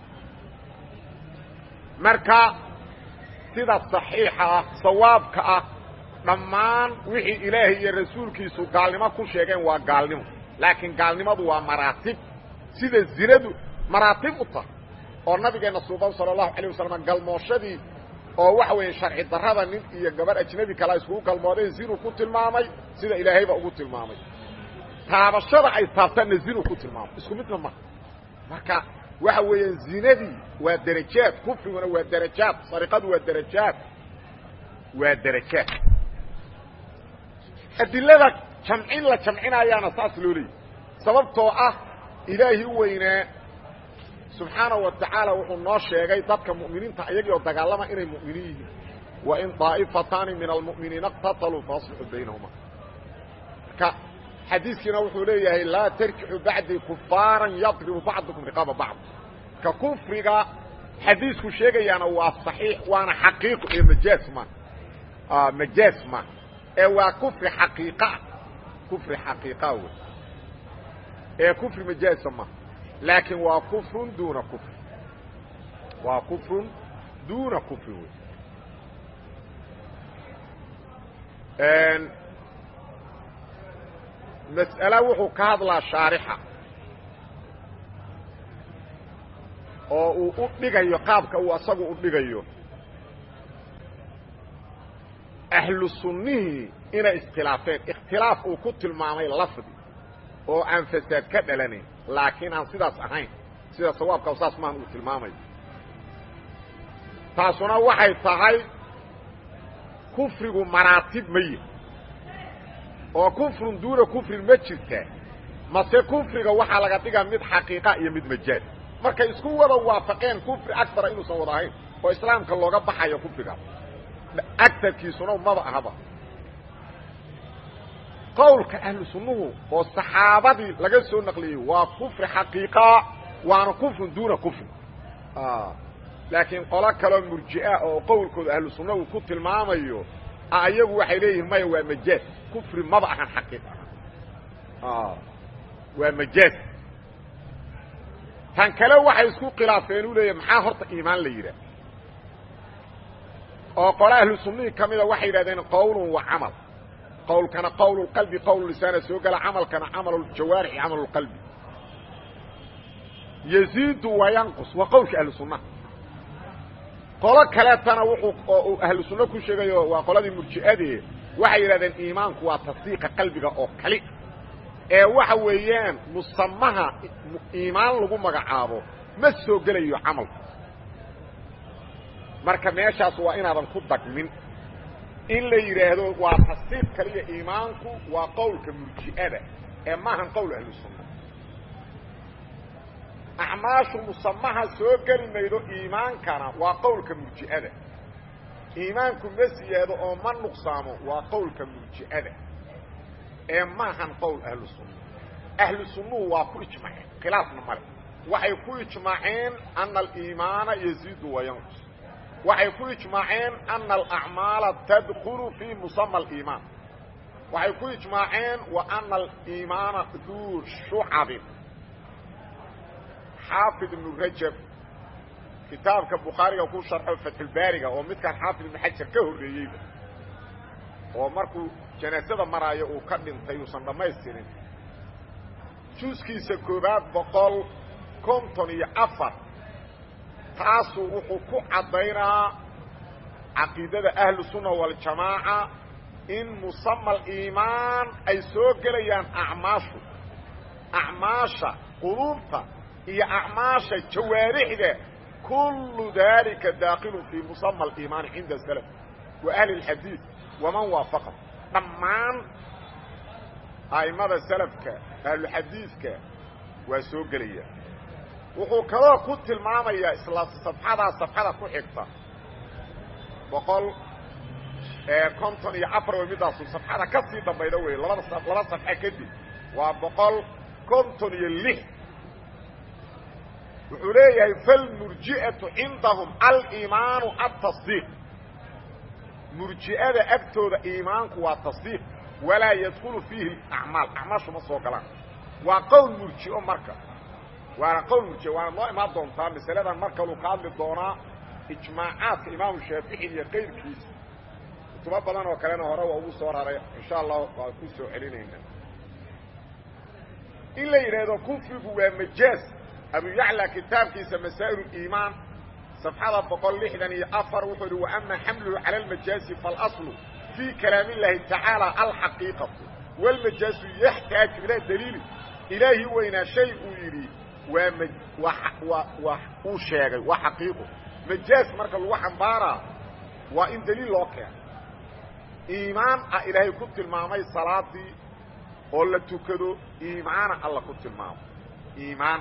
marka sida saxiixa ah sawaabka ah dhammaan wixii ilaahay iyo rasuulkiisu gaalnimo ku sheegeen waa gaalnimo laakiin gaalnimadu waa maraatib sida zinadu maraatib u tahay oo nabigeenna suuban sala allahu alayh wasalam galmooshadii oo waxa weeye sharci darrada nin iyo gabarh ajnabi kala iskugu galmoodeen zinu ku tilmaamay sida ilaahayba ugu tilmaamay taabashada ay taabtaanna zinu ku tilmaamay isku midna maha marka waxa weeyaan zinadii waa derajaad kufriguna waa derajaad sariqadu waa derajaad waa derajaad adilada jamcin la jamcinayaana saas loo leeyay sababtoo ah ilaahi u weynaa subxaanaه wa tacaala wuxuu noo sheegay dadka mu'miniinta iyagii oo dagaalama inay mu'miniin yihiin wain طaa'ifataani min almu'miniina اqtataluu faaصlixuu baynahuma marka xadiiskiina wuxuu leeyahay laa tarjixu bacdii kufaara yadribu bacdukum riqaaba bacd ka kufriga xadiisku sheegayaana waa صaxiix waana xaqiiqo ee majaaz ma majaaz ma ee waa kufri xaqiiqaa kufri xaqiiqa wey ee kufri majaaza ma laakiin waa kufrun duuna kufri waa kufrun duuna kufri wey mas'ala wuxuu ka hadlaa shaarixa oo uu u dhigayo qaabka uu asagu u dhigayo ahlu sunnihii inay iskhilaafeen ikhtilaaf uu ku tilmaamay lafdi oo aan fasaad ka dhalanayn laakiin aan sidaas ahayn sida sawaabka saas maan uu tilmaamayo taasuna waxay tahay kufrigu maraatib ma yihi oo kufrun duuna kufrin ma jirtaa mase kufriga waxaa laga dhigaa mid xaqiiqa iyo mid majaaz markay isku wada waafaqeen kufri agara inuusan wada ahayn oo islaamka looga baxayo kufrigaas agarkiisuna maba ahaba qowlka ahlu sunnuhu oo saxaabadii laga soo naqliyey waa kufri xaqiiqa waana kufrun duuna kufri laakiin qolo kaloo murji'a oo qowlkooda ahlu sunna uu ku tilmaamayo ayagu waxay leeyihin maya waa majaaz kufri maba ahan xaqiiq waa majaaz tan kale waxay isku khilaafeen u leeyahy maxaa horta iimaan la yidhaah oo qole ahlu sunnihii ka mida waxay yidhahdeen qowlun wa camal qowlkana qowl qalbi qowl lisaana soo gala camalkana camal jawaarixi camal qalbi yaziidu wa yanqus waa qowlka ahlu sunnaha qolo kaleetana wuxuu oo ahlu sunno ku sheegayo waa qoladii murji'adee waxay yidhahdeen iimaanku waa tasdiiqa qalbiga oo kali ee waxa weeyaan musamaha iimaan lagu magacaabo ma soo gelayo camalku marka meeshaas waa inaadan ku dagmin in la yidhaahdo waa tasdiiq kaliya iimaanku waa qowlka murji'ada ee maahan qowl ahlu sunna acmaashu musamaha soo geli maydo iimaankana waa qowlka murji'ada iimaanku ma siyaado oo ma nuqsaamo waa qowlka murji'ada ee maahan qowl ahlu sunna ahlu sunnuhu waa ku ijmaaceen khilaafna male waxay ku ijmaaceen ana aliimaana yaziidu wa yanqus waxay ku ijmaaceen ana alacmaala tadkulu fii musama aliimaan waxay ku ijmaaceen wa ana aliimaana duu shucabin xaafid ibnu rajab kitaabka bukhaariga ku sharxo fatxulbaariga oo midkaan xaafid ibnu xajar ka horreeyeyba oo markuu janaasada maraayo uu ka dhintay uusan dhammaystirin juuskiisa koobaad boqol konton iyo afar taasuu wuxuu ku caddaynaa caqiidada ahlu sunna waljamaaca in musama aliimaan ay soo gelayaan acmaashu acmaasha quluubta iyo acmaasha jawaarixda kullu dalika daakilu fii musama aliimaani cinda salaf wa ahli اlxadiid waman waafaqa dhammaan a'immada salafka ahluxadiidka waa soo gelaya wuxuu kaloo ku tilmaamayaa isla safxadaa safxada ku xigta boqol konton iyo afar way midaasu safxada ka sii dambayda wey labada laba safxe kadib waa boqol konton iyo lix wuxuu leeyahay falmurji'atu cindahum aliimaanu atasdiiq murji'ada agtooda iimaanku waa tasdiiq walaa yadkulu fiihi acmaal acmaashu ma soo galaan waa qowl murji'o marka waana qowl murji'o waana noo imaan doontaa masaladan mar kaluu ka hadli doonaa ijmaacaadka imaamu shaafici iyo kayrkiisa kutubo badan oo kalena hore waa ugu soo raray insha allah waa ku soo celinayna in la yidhaahdo kufrigu waa majaaz abu yacla kitaabkiisa masaa'il iimaan صفxada boqol lixdan iyo afar wuxuu hi وأma xamluhu calى الmajaazi faاlأصlu fii kalaam الlahi tacaalى alxaqiiqaةu wاlmajaazu yaxtaaju ilaa daliili ilaahi weynaa shay uu yidhi waa waa uu sheegay waa xaqiiqo majaaz marka lagu xambaaraa waa in daliil loo keeno iimaan ah ilaahay ku tilmaamay salaadii oo la tukado iimaana alla ku tilmaamo iimaan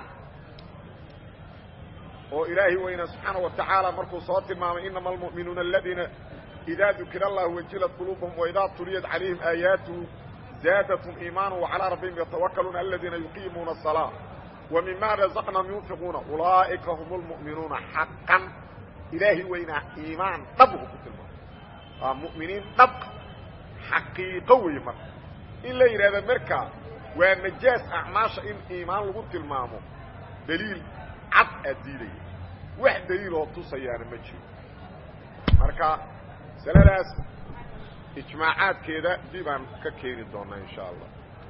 oo ilaahi weyna subxaana wa tacaala markuu soo tilmaamay inama almu'minuuna aladiina idaa dukira allahu wajilat quluubahum waidaa tuliyat calayhim aayaatuhu zaadatum iimaana wacalaa rabbihim yatawakaluuna aladiina yuqiimuuna asalaa wa mima razaqnahum yunfiquuna ulaa'ika hum lmu'minuuna xaqan ilaahi weynaa iimaan dhab uu ku tilmaamay waa mu'miniin dhab xaqiiqo weeye marka in la yidhahdo marka waa majaaz acmaasha in iimaan lagu tilmaamo daliil cad aad diidaya wax daliiloo tusayaana ma jiro marka masaladaas ijmaacaadkeeda dib aan ka keeni doonaa insha allah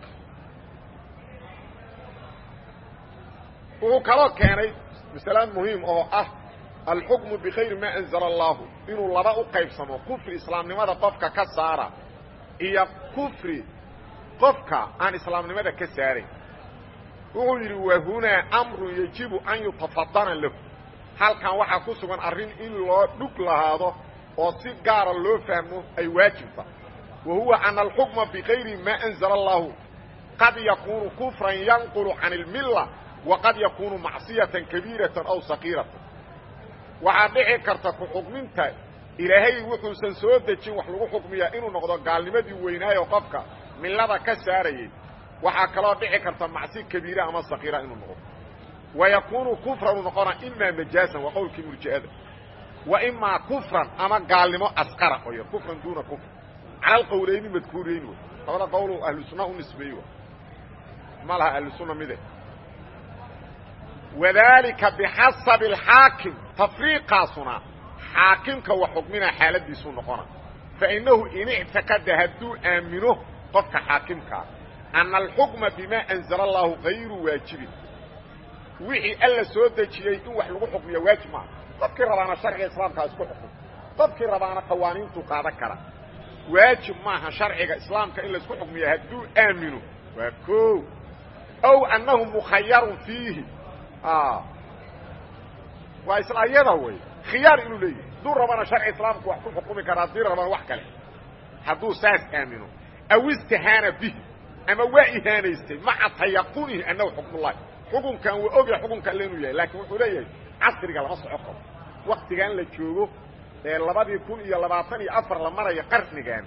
wuxuu kaloo keenay masale muhiim oo ah alxukmu bikayri maa anzala allahu inuu laba u qaybsamo kufri islaamnimada qofka ka saara iyo kufri qofka aan islaamnimada ka saarayn wuxuu yidhi wahunaa amrun yajibu an yutafadana lahu halkan waxaa ku sugan arrin in loo dhug lahaado oo si gaara loo fahmo ay waajibta wa huwa ana alxukma bikayri maa anzala allahu qad yakunu kufran yanqulu can اlmilla waqad yakunu macsiyatan kabiiratan aw sakiiratan waxaa dhici karta ku xukminta ilaahay wuxuusan soo dejin wax lagu xukmiyaa inuu noqdo gaalnimadii weynaayo qofka millada ka saarayay waxaa kaloo dhici karta macsi kabiira ama sakiira inuu noqdo wa yakunu kufran uu noqona imaa majaasan waa qowlkii murji'ada wa imaa kufran ama gaalnimo asqara oo yar kufran duuna kufr cala alqowlayni madkuurayn wey labada qowlu ahlu sunna u nisbeeye w ma laha ahlu sunna mide wadalika bixasabi alxaakim tafriiqaasuna xaakimka wax xukminaa xaaladiisuu noqona fainahu in ictiqada hadduu aamino qofka xaakimkaa ana alxukma bimaa anzala allahu gayru waajibin wixii alla soo dejiyey in wax lagu xukmiya waajib maaha qofkii rabaana sharciga islaamkaa isku xukum qofkii rabaana qawaaniintuu qaadan kara waajib maaha sharciga islaamka in laisku xukmiya hadduu aamino waa ko ow annahu mukhayarun fiihi waa isla iyada wey khiyaar inuu leeyahy hadduu rabana sharci islaamku wax ku xukumi kara haddii rabana wax kale hadduu saas aamino aw istahaana bihi ama waa ihaanaystay maca tayaqunihi annahu xukmullahi xukunkan waa ogya xukunka alle inuu yahay laakiin wuxuu leeyahay casriga lama soco karo waktigan la joogo ee labadii kun iyo labaatan iyo afar la marayo qarnigan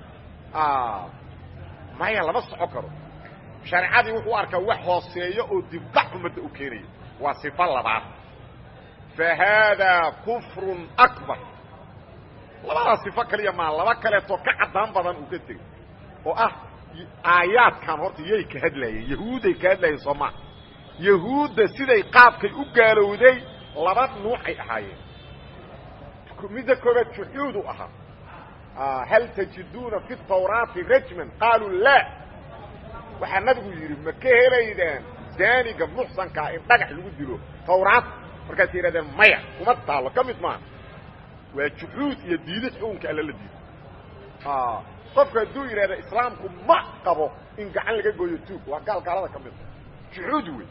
maya lama soco karo shareecadii wuxuu arkaa wax hooseeyo oo dibbac ummadda u keenaya waa sifo labaad fa haadaa kufrun akbar labadaa sifo kaliya maa laba kaleetoo ka caddaan badan uu ka tegey oo ah aayaadkan horta yay ka hadlaayeen yahuuday ka hadlaayeen soo maa yahuudda siday qaabkay u gaalowday laba nuucay ahaayeen midda koobaad juxuudu ahaa hal tajiduuna fi tawraati rajman qaaluu laa waxaa nabigu yidhi ma ka helaydaan zaaniga muxsankaa in dhagax lagu dilo tawraad markaasay yidhahdeen maya kuma taallo ka mid maaha waa juxuud iyo diidid xukunka alla la diido qofku hadduu yidhahda islaamku ma qabo in gacan laga gooyo tuug waa gaal gaalada ka mida juxuud wey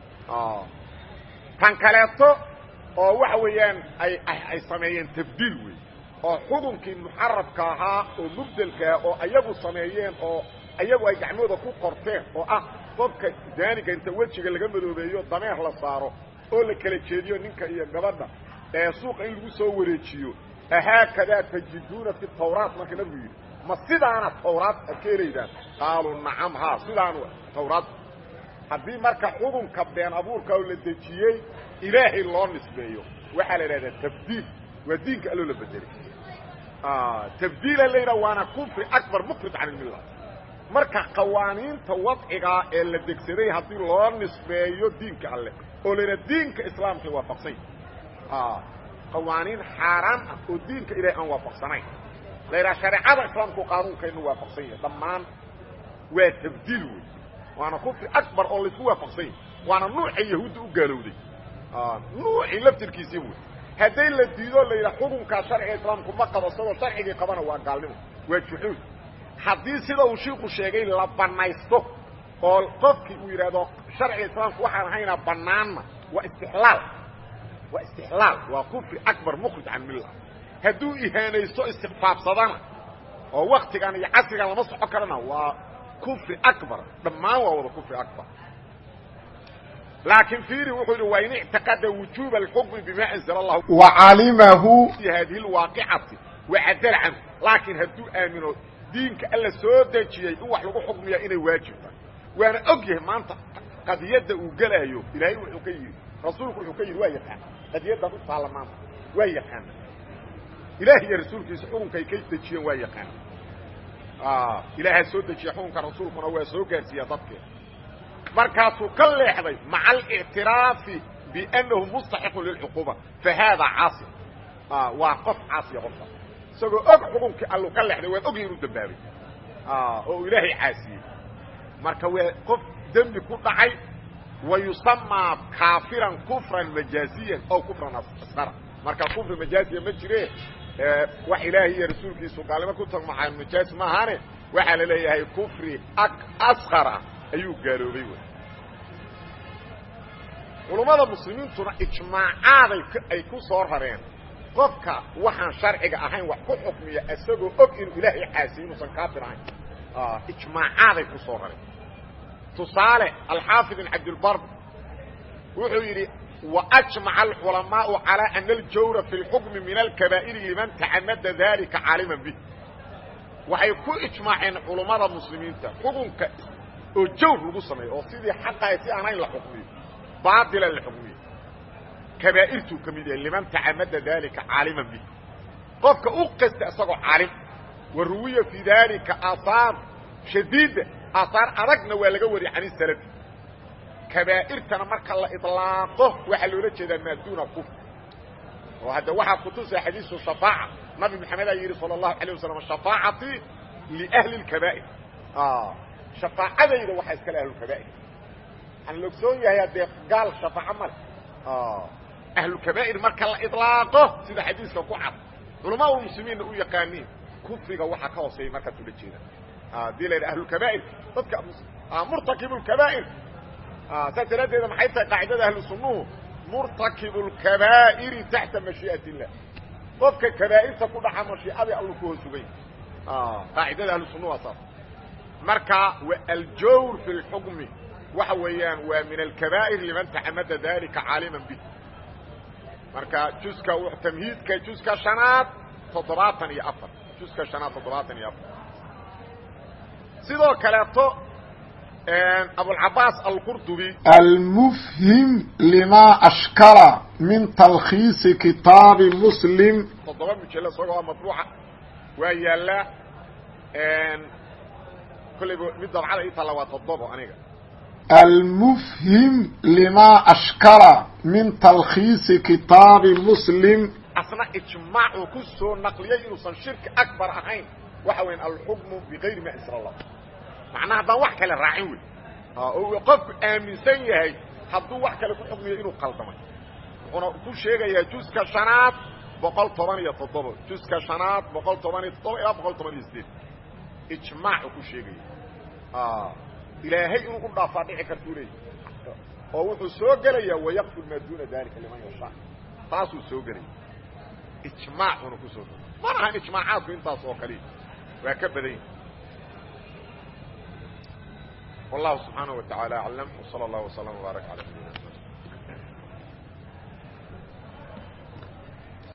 tan kaleeto oo waxa weeyaan ay ay sameeyeen tabdiil wey oo xukunkii muxarafka ahaa oo mubdelkaa oo ayagu sameeyeen oo ayagu ay gacmooda ku qorteen oo ah qofka zaaniga inta wejiga laga madoobeeyo dameer la saaro oo la kala jeediyo ninka iyo gabadha ee suuqa in lagu soo wareejiyo ahaakadaa tajiduuna fi tawraat marka nabigu yidhi ma sidaana tawraad ad ka helaydaan qaaluu nacam haa sidaan tawraad haddii marka xukunka been abuurka oo la dejiyey ilaahay loo nisbeeyo waxaa la idhahdaa tabdiil waa diinka alloo la bedelay tabdiila layidhaha waana kufri akbar mukrij can ilmilla marka qawaaniinta wadcigaa ee la degsaday haddii loo nisbeeyo diinka alleh oo la yidhaha diinka islaamkay waafaqsany qawaaniin xaaraan ah oo diinka ilahay aan waafaqsanayn la yidhaha shareecada islaamku qaanuunkaynu waafaqsan yahay dhammaan waa tabdiil wey waana kufri akbar oo laisku waafaqsan yahay waana nuucay yahuudda u gaalowday nuucii laftirkiisii wey hadday la diido la yidhaha xukunkaa sharciga islaamku ma qabo isagoo sharcigii qabana waa gaalnimo waa juxuud haddii sida uu shiiku sheegay la banaysto oo qofkii uu yidhaahdo sharciga islaamku waxaan ahaynaa banaanna waa istixlaal waa istixlaal waa kufri akbar mukhrij can milla hadduu ihaanaysto istikfaafsadana oo waktigan iyo casrigan lama soco karana waa kufri akbar dhammaan waa wada kufri akbar laakiin fiiri wuxuu yidhi waa in ictiqada wujuuba alxukmi bima anzala allahu wacalimahu fi hadihi lwaaqicati wacadala canhu laakiin hadduu aamino diinka alla soo dejiyey in wax lagu xukmiya inay waajibta waana og yahay maanta qadiyadda uu gelaayo ilaahay wuxuu ka yidhi rasuulku wuxuu ka yidhi waa yaqaana qadiyaddan u taalla maanta waa yaqaana ilaah iyo rasuulkiisa xukunkay ka dejiyeen waa yaqaana ilaahaa soo dejiya xukunka rasuulkuna waa soo gaarsiiya dadkeeda markaasuu ka leexday maca alictiraafi biannahu mustaxiqun lilcuquuba fa haadaa caasi waa qof caasiya qofka isagoo og xukunkii allu ka leexday waan ogya inuu dambaabay oo ilaahay caasiyey marka waa qof dembi ku dhacay wa yusamaa kaafiran kufran majaaziyan aw kufran asqara marka kufri majaaziya ma jire wax ilaahay iyo rasuulkiisu gaalnimo ku tagmaxaa majaaz maahane waxaa la leeyahay kufri asqara ayuu gaaloobay wey culummada muslimiintuna ijmaacaaday ay ku soo rareen qofka waxaan sharciga ahayn wax ku xukmiya isagoo og inuu ilaahay caasiyo inuusan kaafir ahayn ijmaacaaday ku soo rareen tusaale alxaafid ibn cabdilbar wuxuu yidhi waajmaca alculamaau calaa ana aljawra fi lxukmi min alkabaa'iri liman tacamada dalika caaliman bih waxay ku ijmaaceen culummada muslimiinta xukunka oo jawr lagu sameeyo oo sidii xaqahay si aan hayn la xukmiyo baatila la xukmiyo kabaa'irtuu ka mid yahay liman tacamada dalika caaliman bih qofka u qasta isagoo caalim wa ruwiya fii dalika aahaar shadiida aahaar adagna waa laga wariyay can isalafi kabaa'irtana marka la iطlaaqo waxaa loola jeedaa maaduuna kufr oo hadda waxaa kutusaya xadiisu shafaaca nabi maxamed aa yidhi salى الlahu عalيه wasalam shafaacatii liأhli اkabaa'ir shafaacadayda waxaa iskale ahlulkabaa'ir waxaan la ogsoon yahay haddee gaal shafaaco male ahlulkabaa'ir marka la iطlaaqo sida xadiiska ku cad culamaa ulmuslimiinna u yaqaaniin kufriga waxaa ka hooseeya markaas ula jeeda hadii la yidha ahlulkabaa'ir dadka murtakib اkabaa'ir saas daraaddeeda maxay tahay qaacidada ahlu sunnuhu murtakibu اlkabaa'iri taxta mashii'at illah qofka kabaa'irta ku dhaca mashiicadii allu ku hoos sugay qaacidada ahlu sunnuhu waa saas marka aljawr fi اlxukmi waxa weeyaan waa min alkabaa'ir liman tacamada dalika caaliman bih marka juska tamhiidka juska shanaad toddobaatan iyo afar juska shanaad toddobaatan iyo afar sidoo kaleeto abulcabaas alqurdubi almufhim lima ashkala min talkhiisi kitaabi muslim toddoba mujelo isagoo matbuuca waa yaallaa kollayba mid dabcada ii taalla waa toddobo aniga almufhim lima ashkala min talkhiisi kitaabi muslim asna ijmaacuu ku soo naqliyey inuusan shirki akbar ahayn waxa weyan alxukmu bigayri ma ansala allah macnaha haddaan wax kale raacin wey oo qofku aaminsan yahay hadduu wax kale ku xukmiyo inuu qaldamay wuxuuna ku sheegayaa juska shanaad boqol toban iyo toddoba juska shanaad boqol toban iyo toddoba ilaa boqol toban iyo sideed ijmaacu ku sheegaya ilaahay inuu u dhaafaa dhici kartuu leeyahy oo wuxuu soo gelayaa wayaqfir maa duuna dalika liman yashaa taasuu soo gelaya ijmaacuna ku soo mana ahan ijmaacaadku intaas oo kaliya waa ka badan yahi والله سبحانه وتعالى أعلم وصلى الله وسلم وبارك على نبينا